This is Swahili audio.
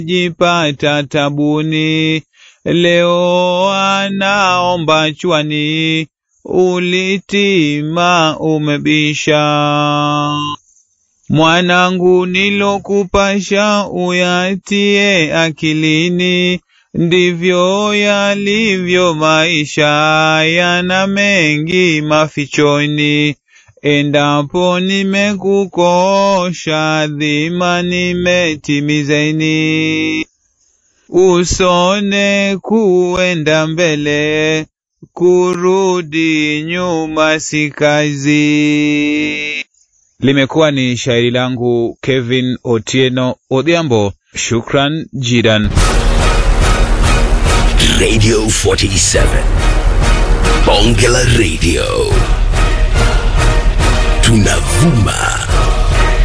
jipata tabuni, leo anaomba chwani, ulitima umebisha. Mwanangu, nilokupasha uyatie akilini, ndivyo yalivyo maisha, yana mengi mafichoni. Endapo nimekukosha, dhima nimetimizeni. Usone kuenda mbele, kurudi nyuma si kazi. Limekuwa ni shairi langu Kevin Otieno Odhiambo. Shukran jidan. Radio 47 Bonge la Radio tunavuma